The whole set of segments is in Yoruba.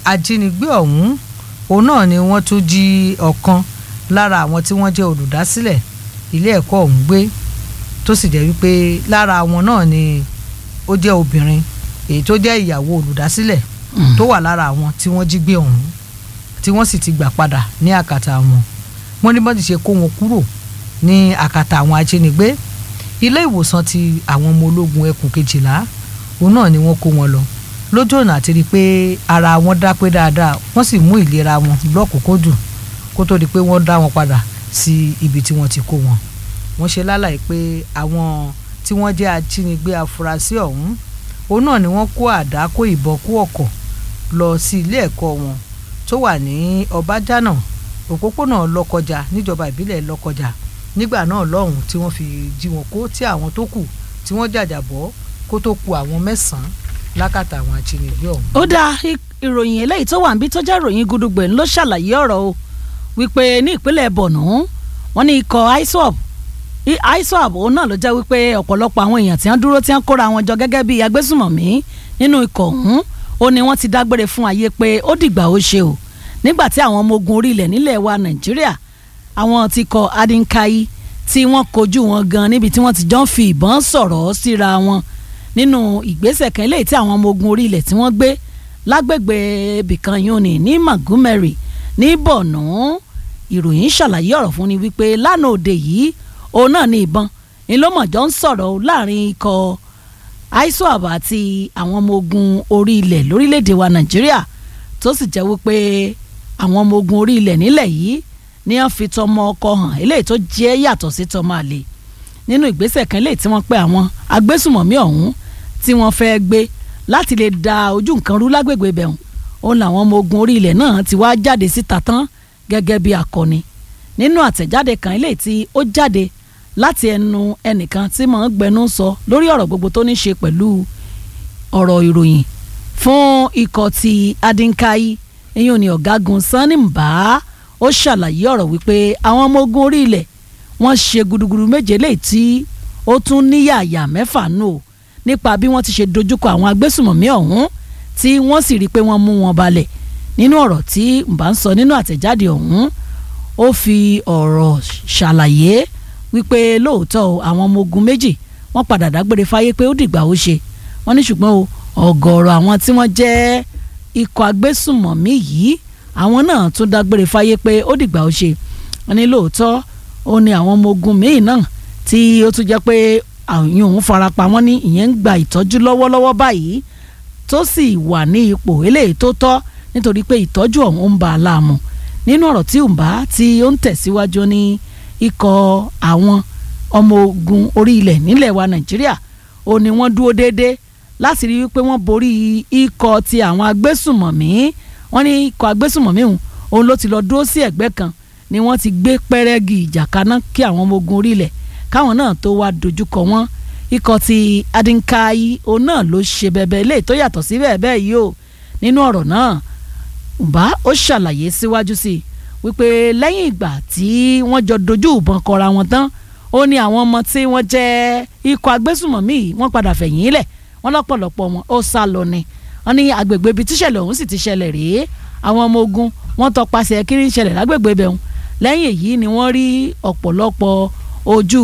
ajínigbé ọ̀hún òun náà ni wọ́n tún jí ọ̀kan lára àwọn tí wọ́n jẹ́ olùdásílẹ̀ ilé ẹ̀kọ́ ọ̀hún gbé tó sì jẹ́ wípé lára àwọn náà ni ó jẹ́ obìnrin èyí tó jẹ́ ìyàwó olùdásílẹ̀ tó wà lára àwọn tí wọ́n jí gbé ọ̀hún tí wọ́n sì ti gbà padà ní àkàtà wọn wọ́n ní bọ́n ti ṣe kó wọn kúrò ní àkàtà àwọn ajínigbé ilé ìwòsàn ti àwọn ọmọ ológun ẹkùn kejìlá òun náà ni wọ́n kó wọn lọ lójú ọ̀nà àti rí i pé ara wọn dá pé dáadáa wọ́n sì mú ìlera wọn lọ́kùnkúndùn kó tó di pé wọ́n dá wọn padà sí ibi tí wọ́n ti kó wọn wọ́n ṣe lálàyé pé àwọn tí wọ́n jẹ́ ajínigbé afurasí ọ̀hún òun náà ni wọ́n kó àdá kó ìbọn kó ọ̀kọ̀ lọ sí ilé ẹ̀kọ́ wọn tó wà ní ọbájánà òpópónà lọ́kọjà níjọba ìbílẹ̀ lọ́kọjà nígbà náà lọ́hùn tí wọ́n fi jí wọn kó tí àwọn tó kù tí wọ́n jàjàbọ́ kó tó ku àwọn mẹ́sàn-án lákàtà àwọn ajínigbé ọ̀hún. ó dá ìròyìn eléyìí tó wà níbí tó jẹ́ ìròyìn gudugbẹ̀ ló ṣàlàyé ọ̀rọ̀ o wípé ní ìpínlẹ̀ Borno wọ́n ní ikọ̀ iswap iswap òun náà ló jẹ́ wípé ọ̀pọ̀lọpọ̀ àwọn èèyàn tí wọ́n dúró tí wọ́n kóra wọn jọ gẹ́gẹ́ bí agbésùmọ̀mí nínú ikọ̀ ọ̀hún ó ní wọ́n ti dágbére fún ayé pé ó dìgbà ó ṣe o nígbà tí àwọn ọmọ ogun orí ilẹ̀ nílẹ̀ wa Nàìjíríà àwọn ti kọ adínkáyí tí wọ́n kojú wọn gan níbi tí wọ́n ti jọ ń fi ìbọn sọ̀rọ̀ síra wọn nínú ìgbésẹ̀ kan eléyìí tí àwọn ọmọ ogun orí ilẹ̀ tí wọ́n gbé lágbègbè bìkan yóni ní Magumeri ní Borno ìròyìn ṣàlàyé ọ̀rọ̀ fún ni wípé lánàá òde yìí òun náà ní ìbọn ìlómọ̀jọ́ ń sọ̀rọ̀ láàrin ikọ̀ iswap àti àwọn ọmọ ogun orí ilẹ̀ lórílẹ̀‐èdè wa Nàìjíríà tó sì jẹ́ wípé àwọn ọmọ ogun orí ilẹ̀ nílẹ̀ yìí ní wọ́n fi tọmọ ọkọ hàn eléyìí tó jẹ́ yàtọ̀ sí tọmọ àlè nínú ìgbésẹ̀ kan eléyìí tí wọ́n pẹ́ àwọn agbésùmọ̀mí ọ̀hún tí wọ́n fẹ́ gbé láti lè da ojú nǹkan rú lágbègbè bẹ̀hùn òun làwọn ọmọ ogun orí ilẹ̀ náà ti wá jáde síta tán gẹ́gẹ́ bí akọni nínú àtẹ̀jáde kan eléyìí tí ó jáde láti ẹnu ẹnìkan tí mò ń gbẹnu sọ lórí ọ̀rọ̀ gbogbo tó ní ṣe pẹ̀lú ọ̀rọ̀ ìròyìn fún ikọ̀ ti adínkáyí eyín ni ọ̀gágun sanni mbà ó ṣàlàyé ọ̀rọ̀ wípé àwọn ọmọ ogun orí ilẹ̀ wọ́n ṣe gudugudu méje léyìí tí ó tún níyàyà mẹ́fà nù o nípa bí wọ́n ti ṣe dojúkọ àwọn agbésùmọ̀mí ọ̀hún tí wọ́n sì rí i pé wọ́n mú wọn balẹ̀ nínú ọ̀rọ̀ tí mbà ń sọ nínú àtẹ̀jáde ọ̀hún ó fi ọ̀rọ̀ ṣàlàyé wípé lóòótọ́ o àwọn ọmọ ogun méjì wọ́n padà dágbére fáyé pé ó dìgbà ó ṣe wọ́n ní ṣùgbọ́n o ọ̀gọ̀ọ̀rọ̀ àwọn tí wọ́n jẹ́ ikọ̀ agbésùmọ̀mí yìí àwọn náà tún dágbére fáyé pé ó dìgbà ó ṣe wọ́n ní lóòótọ́ ó ní àwọn ọmọ ogun míì náà tí ó tún jẹ́ pé àwọn òun farapa wọ́n ní ìyẹn ń gba ìtọ́jú lọ́wọ́lọ́wọ́ báyìí tó sì wà ní ipò eléyìí tó tọ́ nítorí pé ìtọ́jú ọ̀hún ń ba a láàmú nínú ọ̀rọ̀ tí òǹbá tí ó ń tẹ̀síwájú ní ikọ̀ àwọn ọmọ ogun orí ilẹ̀ nílẹ̀ wa Nàìjíríà ó ní wọ́n dúró déédéé láti rí wípé wọ́n borí ikọ̀ ti àwọn agbésùmọ̀mí wọ́n ní ikọ̀ agbésùmọ̀mí òun òun ló ti lọ dúró sí ẹ̀gbẹ́ kan ni wọ́n ti gbé pẹ́rẹ́gì ìjà kaná kí àwọn ọmọ ogun orí ilẹ̀ káwọn náà tó wá dojúkọ wọn ikọ̀ ti adínkáyí òun náà ló ṣe bẹ̀bẹ̀ ilé tó yàtọ̀ sí bẹ́ẹ̀ bẹ́ẹ̀ yìí o nínú ọ̀rọ̀ náà ǹbá ó ṣàlàyé síwájú sí i wípé lẹ́yìn ìgbà tí wọ́n jọ dojú ìbọn kọra wọn tán ó ní àwọn ọmọ tí wọ́n jẹ́ ikọ̀ agbésùmọ̀mí wọ́n padà fẹ̀yìn lẹ̀ wọ́n lọ́pọ̀lọpọ̀ wọn ó sá lọ ni wọ́n ní agbègbè ibi tíṣẹ̀lẹ̀ ọ̀hún sì ti ṣẹlẹ̀ rèé àwọn ọmọ ogun wọ́n tọpasẹ̀ kiri ń ṣẹlẹ̀ lágbègbè bẹ̀hùn lẹ́yìn èyí ni wọ́n rí ọ̀pọ̀lọpọ̀ ojú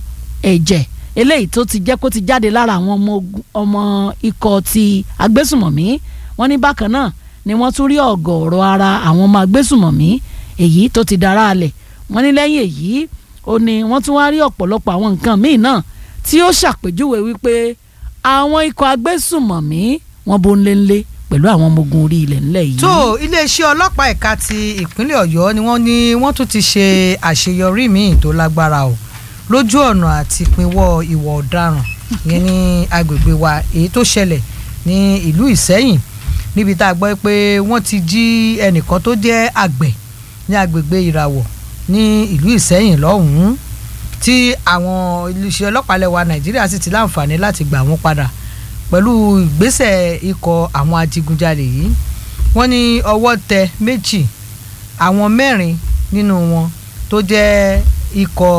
ẹ̀jẹ̀ eléyìí tó ti jẹ́ kó ti jáde lára àwọn ọmọ ikọ̀ ti agbésùmọ̀mí wọ́n ní bákan náà ni wọ́n tún rí ọ̀gọ̀ọ̀rọ̀ ara àwọn ọmọ agbésùmọ̀mí èyí tó ti dára alẹ̀ wọ́n ní lẹ́yìn èyí ó ní wọ́n tún wá rí ọ̀pọ̀lọpọ̀ àwọn nǹkan míì náà tí ó ṣàpèjúwe wípé àwọn ikọ̀ agbésùmọ̀mí wọ́n bó ń lé ńlé pẹ̀lú àwọn ọmọ ogun orí ilẹ̀ ńlẹ̀ yìí. tó iléeṣẹ́ ọlọ́pàá ẹ̀ka ti ìpínlẹ̀ ọ̀yọ́ ni wọ́n ní wọ́n tún ti ṣe àṣeyọrí míì tó lágbára o lójú ọ̀nà àti pinwọ́ ìwà ọ̀daràn ìyẹn ní agbègbè wa èyí tó ṣẹlẹ̀ ní ìlú ìsẹ́yìn níbi tá a gbọ́ pé wọ́n ti jí ẹnìkan tó jẹ́ àgbẹ̀ ní agbègbè ìràwọ̀ ní ìlú ìsẹ́yìn lọ́hùn-ún tí àwọn iléeṣẹ́ ọlọ́pàá lẹ́wà nàìjíríà sì ti láǹfààní láti gbà wọ́n padà pẹ̀lú ìgbésẹ̀ ikọ̀ àwọn adigunjalè yìí wọ́n ní ọwọ́ tẹ méjì àwọn mẹ́rin nínú wọn tó jẹ́ ikọ̀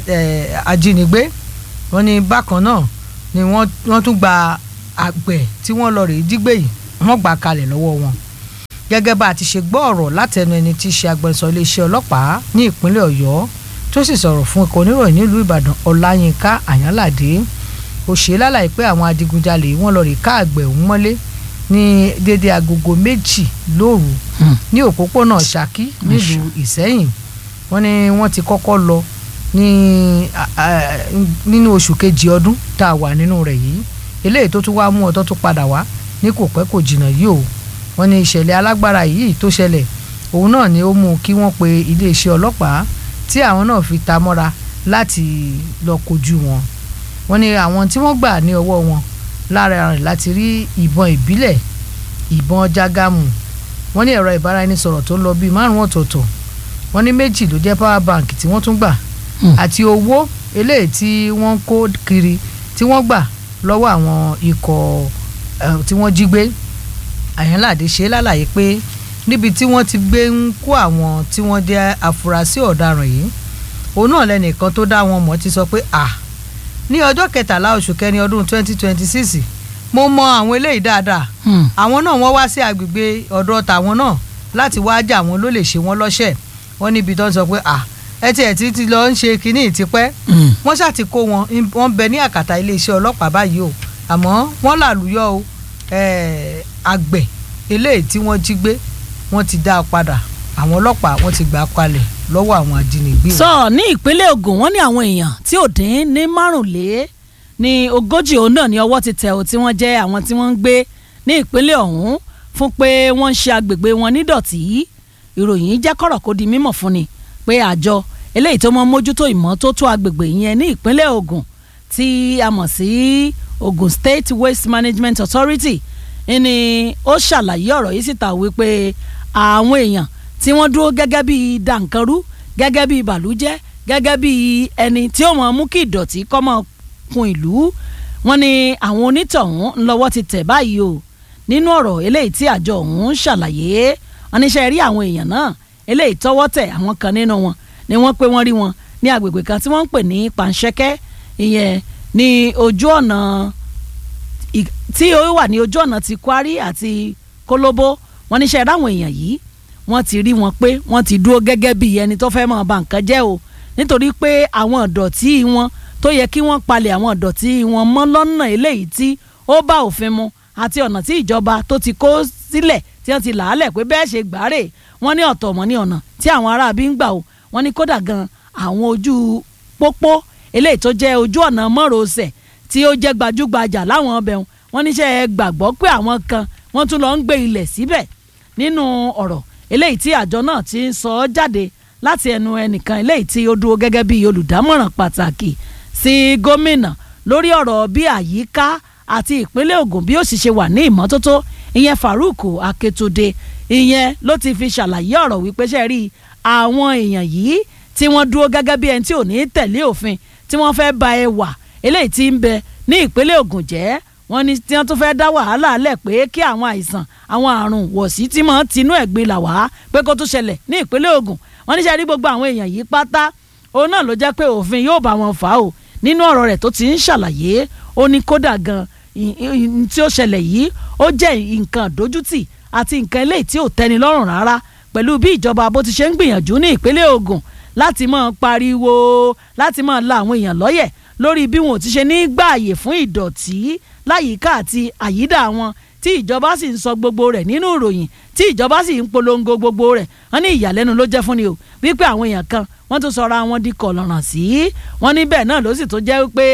ajínigbé wọ́n ní bákan náà ni wọ́n tún gba àgbẹ̀ tí wọ́n lọ rèé dígbé yìí wọ́n gbà kalẹ̀ lọ́wọ́ wọn gẹ́gẹ́ bá a ti ṣe gbọ́ ọ̀rọ̀ látẹnu ẹni tí í ṣe agbẹnusọ iléeṣẹ́ ọlọ́pàá ní ìpínlẹ̀ ọ̀yọ́ tó sì sọ̀rọ̀ fún ikọ̀ oníròyìn nílùú ìbàdàn ọláyínká àyànládé ó ṣe lálàyé pé àwọn adigunjalè wọ́n lọ rí ká àgbẹ̀ òun mọ́lé ní dédé agogo méjì lóru ní òpópónà ṣakí nílùú ìsẹ́yìn wọ́n ní wọ́n ti kọ́kọ́ lọ ní nínú oṣù kejì ọdún tá a wà nínú rẹ̀ yìí eléyìí tó tún wá mú ọtọ́ tó padà wá ní kò pẹ́ kò jìnnà yìí o wọ́n ní ìṣẹ̀lẹ̀ alágbára yìí tó ṣẹlẹ̀ òun náà ni ó mú kí wọ́n pe iléeṣẹ́ ọlọ́pàá tí àwọn náà fi ta mọ́ra láti lọ kojú wọn wọ́n ní àwọn tí wọ́n gbà ní ọwọ́ wọn lára rẹ̀ láti rí ìbọn ìbílẹ̀ ìbọn jágámù wọ́n ní ẹ̀rọ ìbáraẹnisọ̀rọ̀ tó ń lọ bíi márùn ọ̀tọ̀ọ̀tọ̀ wọ́n ní méjì ló jẹ́ power bank tí wọ́n tún gbà àti owó eléyìí tí wọ́n ń kó kiri tí wọ́n gbà lọ́wọ́ àwọn ikọ̀ tí wọ́n jí gbé àyànláde ṣe lálàyé pé níbi tí wọ́n ti gbé ń kó àwọn tí wọ́n jẹ́ afurasí ọ̀daràn yìí òun náà lẹ́nìkan tó dá wọn mọ̀ ti sọ pé à ní ọjọ́ kẹtàlá oṣù kẹrin ọdún 2026 mo mọ àwọn eléyìí dáadáa àwọn náà wọ́n wá sí agbègbè ọ̀dọ̀ tàwọn náà láti wá jà wọn ló lè ṣe wọn lọ́ṣẹ̀ wọ́n níbi tó ń sọ pé à ẹ tiẹ̀ ti ti lọ ń ṣe kínní ìtìpẹ́ wọ́n ṣáà ti kó wọn wọ́n bẹ ní àkàtà iléeṣẹ́ ọlọ́pàá báyìí o àmọ́ wọ́n làlùyọ o àgbẹ̀ eléyìí tí wọ́n jí gbé wọ́n ti dá a padà àwọn ọlọ́pàá wọ́n ti gbà á kalẹ̀ lọ́wọ́ àwọn ajínigbé. sọ ní ìpínlẹ̀ Ògùn wọ́n ní àwọn èèyàn tí ò dín ní márùnlé ní ogójì òun náà ní ọwọ́ ti tẹ̀ ọ́ tí wọ́n jẹ́ àwọn tí wọ́n ń gbé ní ìpínlẹ̀ ọ̀hún fún pé wọ́n ń ṣe agbègbè wọn nídọ̀tí ìròyìn jẹ́ kọ̀rọ̀ kó di mímọ̀ fún ni pé àjọ eléyìí tó mọ́ mójútó ìmọ́tótó agbègbè yẹn ní ìpínlẹ̀ Ògùn tí a mọ̀ sí Ogun State Waste Management Authority ni ó ṣàlàyé ọ̀rọ̀ yìí síta wípé àwọn èèyàn tí wọ́n dúró gẹ́gẹ́ bí dànkanrú gẹ́gẹ́ bí bàlújẹ́ gẹ́gẹ́ bí ẹni tí ó mọ̀ mú kí ìdọ̀tí kó máa kún ìlú wọn ni àwọn onítọ̀hún ńlọ́wọ́ ti tẹ̀ báyìí o nínú ọ̀rọ̀ eléyìí tí àjọ ọ̀hún ṣàlàyé wọn níṣẹ́ rí àwọn èèyàn náà eléyìí tọ́wọ́ tẹ̀ àwọn kan nínú wọn ni wọ́n pé wọ́n rí wọn ní agbègbè kan tí wọ́n ń pè ní Panṣẹ́kẹ́ ìyẹn ní ojú ọ̀nà tí ó wà ní ojú ọ̀nà ti Kwari àti Kólóbó wọ́n níṣẹ́ ráwọn èèyàn yìí wọ́n ti rí wọn pé wọ́n ti dúró gẹ́gẹ́ bí ẹni tó fẹ́ máa ba nǹkan jẹ́ o nítorí pé àwọn ìdọ̀tí wọn tó yẹ kí wọ́n palẹ̀ àwọn ìdọ̀tí wọn mọ́ lọ́nà eléyìí tí ó bá òfin mu àti ọ̀nà tí ìjọba tó ti kó sílẹ̀ tí wọ́n ti làálẹ̀ pé bẹ́ẹ̀ ṣe gbàárè wọ́n ní ọ̀tọ̀ mọ́ ní ọ̀nà tí àwọn aráabí ń gbà o wọ́n ní kódà gan àwọn ojú pópó eléyìí tó jẹ́ ojú ọ̀nà mọ́rọ̀ọ́sẹ̀ tí ó jẹ́ gbajúgbajà láwọn ọbẹ̀ wọn wọ́n níṣẹ́ gbàgbọ́ pé àwọn kan wọ́n tún lọ ń gbé ilẹ̀ síbẹ̀ nínú ọ̀rọ̀ eléyìí tí àjọ náà ti ń sọ ọ́ jáde láti ẹnu ẹnìkan eléyìí tí ó dúró gẹ́gẹ́ bí olùdámọ̀ràn pàtàkì sí gómìnà lórí ọ̀rọ̀ bí àyíká àti ìpínlẹ̀ Ògùn bí ó sì ṣe wà ní ìmọ́tótó ìyẹn Farouk Aketude ìyẹn ló ti fi ṣàlàyé ọ̀rọ̀ wípé ṣe rí àwọn èèyàn yìí tí wọ́n dúró gẹ́gẹ́ bí ẹni tí ò ní tẹ̀lé òfin tí wọ́n fẹ́ ba ẹwà eléyìí tí ń bẹ ní ìpínlẹ̀ Ògùn jẹ́ wọ́n ní tí wọ́n tún fẹ́ dá wàhálà lẹ̀ pé kí àwọn àìsàn àwọn àrùn wọ̀sí tí máa ń tinú ẹ̀gbin là wá pé kó tún ṣẹlẹ̀ ní ìpínlẹ̀ Ògùn wọ́n ní ṣe rí gbogbo àwọn èèyàn yìí pátá òun náà ló jẹ́ pé òfin yóò bá wọn fà á o nínú ọ̀rọ̀ rẹ̀ tó ti ń ṣàlàyé ó ní kódà gan tí ó ṣẹlẹ̀ yìí ó jẹ́ nǹkan dójútì àti nǹkan eléyìí tí ò tẹ́ni lọ́rùn rárá pẹ̀lú bí ìjọba bó ti ṣe ń gbìyànjú ní ìpínlẹ̀ Ògùn láti máa pariwo láti máa la àwọn èèyàn lọ́yẹ̀ lórí bí wọn ò ti ṣe ní gbààyè fún ìdọ̀tí láyìíká àti àyídà wọn tí ìjọba sì ń sọ gbogbo rẹ̀ nínú ìròyìn tí ìjọba sì ń polongo gbogbo rẹ̀ wọ́n ní ìyàlẹ́nu ló jẹ́ fún ni o wípé àwọn èèyàn kan wọ́n tún sọra wọn di kọ̀lọ̀ràn sí wọ́n ní bẹ́ẹ̀ náà ló sì tó jẹ́ wípé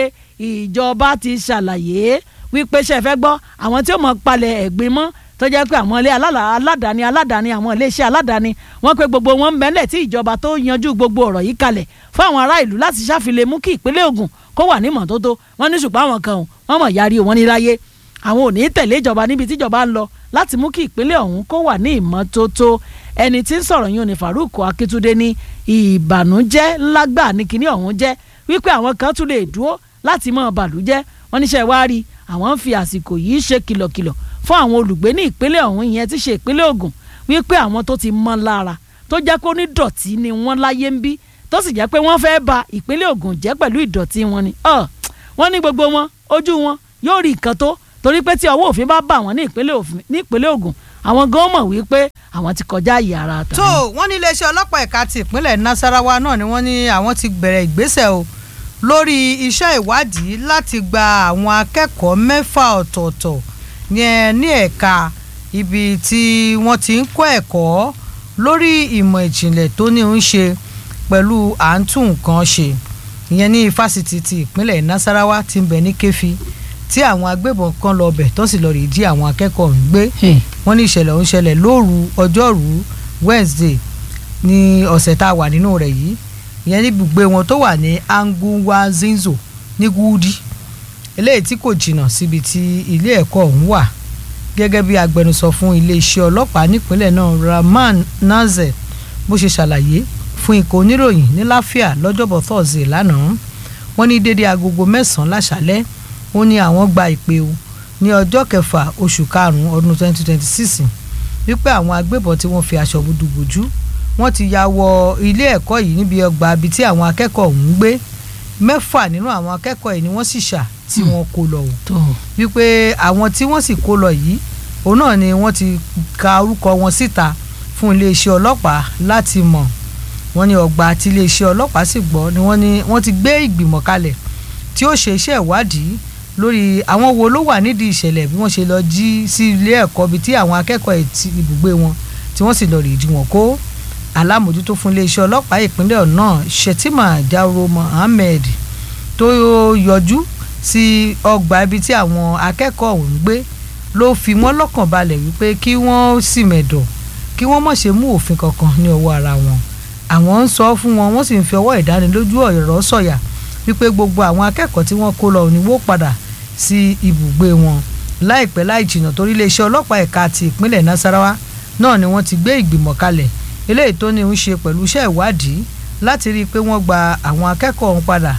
ìjọba ti ṣàlàyé wípé ṣe fẹ́ gbọ́ àwọn tí ó mọ̀ palẹ̀ ẹ̀gbin mọ́ tó jẹ́ pé àwọn ilé aládàáni aládàáni àwọn iléeṣẹ́ aládàáni wọ́n pé gbogbo wọn ń bẹ́ńlẹ̀ tí ìjọba tó yanjú gbogbo ọ̀rọ̀ yìí kalẹ̀ fún àwọn ará ìlú láti ṣàfilẹ̀ mú kí ìpínlẹ̀ Ògùn kó wà ní mọ́tótó wọ́n ní ṣùgbọ́n àwọn kan wọ́n mọ̀ yarí wọn ní láyé àwọn ò ní tẹ̀lé ìjọba níbi tí ìjọba ń lọ láti mú kí ìpínlẹ̀ ọ̀hún kó wà ní ìmọ́tótó ẹni tí ń sọ̀rọ̀ yìí ò ní Farouk Akíntúndé ní ìbànújẹ́ lágbà ní kinní ọ̀hún jẹ́ wípé àwọn kan tún lè dúró láti mọ̀ bàlújẹ́ wọ́n níṣẹ́ wá rí àwọn ń fi àsìkò yìí ṣe kìlọ̀kìlọ̀ fún àwọn olùgbé ní ìpínlẹ̀ ọ̀hún ìyẹn tí ṣe ìpínlẹ̀ Ògùn wípé àwọn tó ti mọ́ lára tó jẹ́ kó ní dọ̀tí ni wọ́n láyé ń bí tó sì jẹ́ pé wọ́n fẹ́ ba ìpínlẹ̀ Ògùn jẹ́ pẹ̀lú ìdọ̀tí wọn ni wọ́n ní gbogbo wọn ojú wọn yóò rí nǹkan tó torí pé tí ọwọ́ òfin bá bà wọ́n ní ìpínlẹ̀ Ògùn àwọn gan mọ̀ wípé àwọn ti kọjá àyè ara tàbí. tó wọ́n ní iléeṣẹ́ ọlọ́pàá ẹ̀ka ti ìpínlẹ̀ Nasarawa náà ni wọ́n ní àwọn ti bẹ̀rẹ̀ ìgbésẹ̀ o lórí iṣẹ́ ìwádìí láti gba àwọn akẹ́kọ̀ọ́ mẹ́fà ọ̀tọ̀ọ̀tọ̀ yẹn ní ẹ̀ka ibi tí wọ́n ti ń kọ́ ẹ̀kọ́ lórí ìmọ̀ ìjìnlẹ̀ tó ní ń ṣe pẹ̀lú à ń tún nǹkan ṣe ìyẹn ní fásitì ti ìpínlẹ̀ Nasarawa ti ń bẹ ní Kẹ́fì tí àwọn agbébọn kan lọ bẹ̀ tó sì lọ rí jí àwọn akẹ́kọ̀ọ́ ń gbé wọ́n ní ìṣẹ̀lẹ̀ ọ̀hún ṣẹlẹ̀ lóru ọjọ́rú Wednesday ní ọ̀sẹ̀ tá a wà nínú rẹ̀ yìí ìyẹn ní ibùgbé wọn tó wà ní Anguwazinzo ní Gúdí eléyìí tí kò jìnnà síbi tí ilé ẹ̀kọ́ ọ̀hún wà gẹ́gẹ́ bí agbẹnusọ fún iléeṣẹ́ ọlọ́pàá nípínlẹ̀ náà Rahman Nazer bó ṣe ṣàlàyé fún ikọ̀ oníròyìn ní láfíà lọ́jọ́bọ̀ Thursday lánàá wọ́n ní dédé agogo mẹ́sàn-án láṣálẹ́ ó ní àwọn gba ìpè o ní ọjọ́ kẹfà oṣù karùn-ún ọdún 2026 wípé àwọn agbébọn tí wọ́n fi aṣọ dúdú bojú wọ́n ti ya wọ ilé ẹ̀kọ́ yìí níbi ọgbà ibi tí àwọn akẹ́kọ̀ọ́ ọ̀hún ń gbé mẹ́fà nínú àwọn akẹ́kọ̀ọ́ yìí ni wọ́n sì ṣà tí wọ́n kó lọ o wípé àwọn tí wọ́n sì kó lọ yìí òun náà ni wọ́n ti ka orúkọ wọn síta fún iléeṣẹ́ ọlọ́pàá láti mọ̀ wọ́n ní ọgbà tí iléeṣẹ́ ọlọ́pàá sì gbọ́ ni wọ́n ní wọ́n ti gbé ìgbìmọ̀ kalẹ̀ tí ó ṣe iṣẹ́ ìwádìí lórí àwọn wo ló wà nídìí ìṣẹ̀lẹ̀ bí wọ́n ṣe lọ jí sí ilé ẹ̀kọ́ bíi tí àwọn akẹ́kọ̀ọ́ ti ibùgbé wọn tí wọ́n sì lọ rí jí wọn kó alámòjútó fún iléeṣẹ́ ọlọ́pàá ìpínlẹ̀ náà Shetima Jauro Mohammed tó yọjú sí ọgbà ibi tí àwọn akẹ́kọ̀ọ́ ọ̀hún ń gbé ló fi wọ́n lọ́kàn balẹ̀ wípé kí wọ́n sì mẹ̀dọ̀ kí wọ́n má ṣe mú òfin kankan ní ọwọ́ ara wọn àwọn ń sọ fún wọn wọ́n sì ń fi ọwọ́ ìdánilójú ọ̀rọ̀ sọ̀yà wípé gbogbo àwọn akẹ́kọ̀ọ́ tí wọ́n kó lọ ní wó padà sí ibùgbé wọn láìpẹ́ láì jìnnà torí iléeṣẹ́ ọlọ́pàá ẹ̀ka ti ìpínlẹ̀ Nasarawa náà ni wọ́n ti gbé ìgbìmọ̀ kalẹ̀ eléyìí tó ní ń ṣe pẹ̀lú iṣẹ́ ìwádìí láti rí i pé wọ́n gba àwọn akẹ́kọ̀ọ́ ọ̀hún padà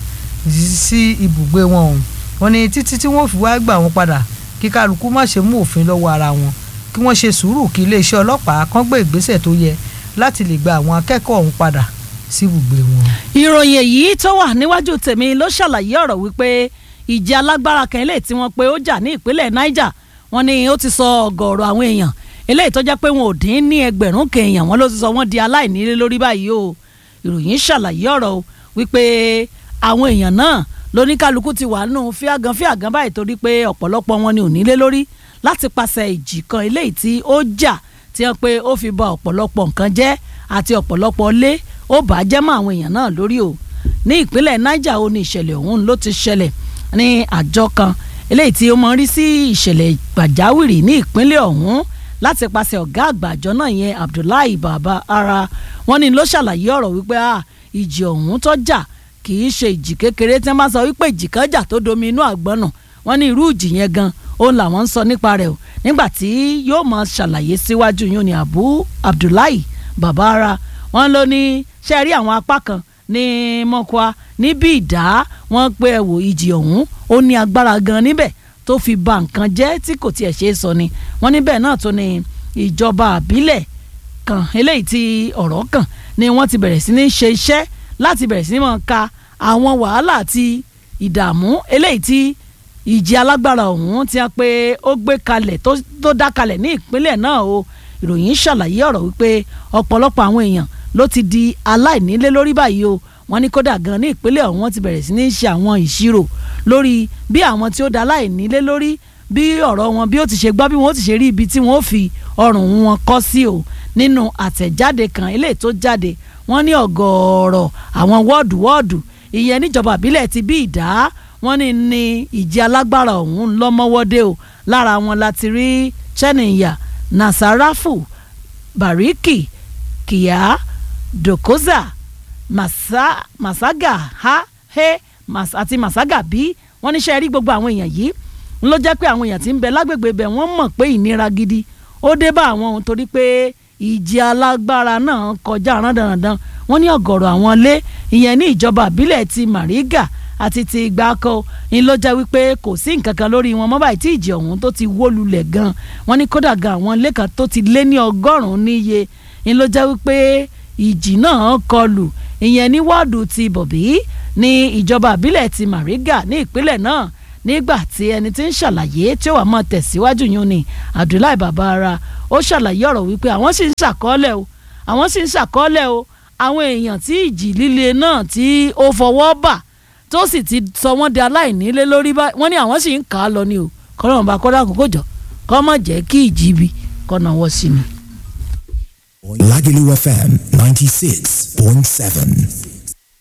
sí ibùgbé wọn ọ̀hún wọ́n ní títí tí wọ́n fi wá gbà wọ́n padà kí kálukú má ṣe mú òfin lọ́wọ́ ara wọn kí wọ́n ṣe sùúrù kí iléeṣẹ́ ọlọ́pàá kán gbé ìgbésẹ̀ tó yẹ láti lè gba àwọn akẹ́kọ̀ọ́ ọ̀hún padà sí ibùgbé wọn. ìròyìn èyí tó wà níwájú tèmi ló ṣàlàyé ọ̀rọ̀ wípé ìjà alágbára kan eléyìí tí wọ́n pe ó jà ní ìpínlẹ̀ Niger wọ́n ní ó ti sọ ọ̀gọ̀ọ̀rọ̀ àwọn èèyàn eléyìí tó jẹ́ pé wọn ò dín ní ẹgbẹ̀rún kéèyàn wọn ló ti sọ wọ́n di aláìnílé lórí báyìí o ìròyìn ṣàlàyé ọ̀rọ̀ wípé àwọn èèyàn náà lóníkálukú ti wà nù fíàgàn fíàgàn báyìí torí pé ọ̀pọ̀lọpọ̀ wọn ni ò nílé lórí láti pàṣẹ ìjì kan eléyìí tí ó jà tí wọ́n pé ó fi ba ọ̀pọ̀lọpọ̀ nǹkan jẹ́ àti ọ̀pọ̀lọpọ̀ lé ó bà á jẹ́ mọ́ àwọn èèyàn náà lórí o ní ìpínlẹ̀ Niger ó ní ìṣẹ̀lẹ̀ ọ̀hún ló ti ṣẹlẹ̀ ní àjọ kan eléyìí tí ó mọ rí sí ìṣẹ̀lẹ̀ pàjáwìrì ní ìpínlẹ̀ ọ̀hún láti pàṣẹ ọ̀gá àgbà àjọ náà yẹn Abdullahi Baba Ara wọn ni ló ṣàlàyé ọ̀rọ̀ wípé ìjì ọ̀hún tó jà kì í ṣe ìjì kékeré tí wọ́n bá sọ wípé ìjì kan jà tó domi inú àgbọn náà wọ́n ní irú ìjì yẹn gan òun làwọn ń sọ nípa rẹ̀ o nígbà tí yóò máa ṣàlàyé síwájú yóò ní Abu Abdullahi Baba Ara wọ́n ló ní ṣe rí àwọn apá kan ní mọ́kúá níbi ìdá wọ́n pé ẹ wò ìjì ọ̀hún ó ní agbára gan níbẹ̀ tó fi ba nǹkan jẹ́ tí kò tiẹ̀ ṣe é sọ ni wọ́n níbẹ̀ náà tó ní ìjọba àbílẹ̀ kan eléyìí tí ọ̀rọ̀ kàn ni wọ́n ti bẹ̀rẹ̀ sí ní ṣe iṣẹ́ láti bẹ̀rẹ̀ sí ní máa ka àwọn wàhálà àti ìdààmú eléyìí tí ìjì alágbára ọ̀hún tí a pé ó gbé kalẹ̀ tó dá kalẹ̀ ní ìpínlẹ̀ náà o ìròyìn ṣàlàyé ọ̀rọ̀ wípé ọ̀pọ̀lọpọ̀ àwọn èèyàn ló ti di aláìnílé lórí báyìí o wọ́n ní kódà gan ní ìpínlẹ̀ ọ̀hún wọ́n ti bẹ̀rẹ̀ sí ní ṣe àwọn ìṣirò lórí bí àwọn tí ó da aláìnílé lórí bí ọ̀rọ̀ wọn bí ó ti ṣe gbọ́ bí wọ́n ti ṣe rí ibi tí wọ́n fi ọrùn wọn kọ́ sí o nínú àtẹ̀jáde kan eléyìí tó jáde wọ́n ní ọ̀gọ̀ọ̀rọ̀ àwọn wọ́ọ̀dù wọ́ọ̀dù ìyẹn níjọba àbílẹ̀ ti bí ìdá wọ́n ní ní ìjì alágbára ọ̀hún lọ́mọ́wọ́dé o lára wọn láti rí cheniya nasarafu bariki kíá dokoza masa masaga ha he mas, àti masaga bí wọ́n níṣẹ́ rí gbogbo àwọn èèyàn yìí ń ló jẹ́ pé àwọn èèyàn tí ń bẹ lágbègbè bẹ̀ wọ́n mọ̀ pé ìnira gidi ó dé bá àwọn ohun torí pé ìjì alágbára náà kọjá rándanrandan wọ́n ní ọ̀gọ̀rọ̀ àwọn ilé ìyẹn ní ìjọba àbílẹ̀ ti Mariga àti ti Gbáko ń ló jẹ́ wípé kò sí nǹkan kan lórí wọn mọ́ báyìí tí ìjì ọ̀hún tó ti wó lulẹ̀ gan wọ́n ní kódà gan àwọn ilé kan tó ti lé ní ọgọ́rùn-ún níye ń ló jẹ́ wípé ìjì náà kọlù ìyẹn ní wọ́ọ̀dù ti Bọ̀bí ní ìjọba àbílẹ̀ ti Mariga ní ìpínlẹ̀ náà nígbà tí ẹni tí ń ṣàlàyé tí ó wà máa tẹ̀síwájú yún ni Abdullahi Babara ó ṣàlàyé ọ̀rọ̀ wípé àwọn sì ń ṣàkọọ́lẹ̀ o àwọn sì ń ṣàkọọ́lẹ̀ o àwọn èèyàn tí ìjì líle náà tí ó fọwọ́ bà tó sì ti sọ wọ́n di aláìnílé lórí báyìí wọ́n ní àwọn sì ń kà á lọ ni o kọ́nà bá kọ́dà kókó jọ kọ́ mọ̀ jẹ́ kí ìjì ibi kọ́nà wọ́ sí ni. Lagelu FM 96.7.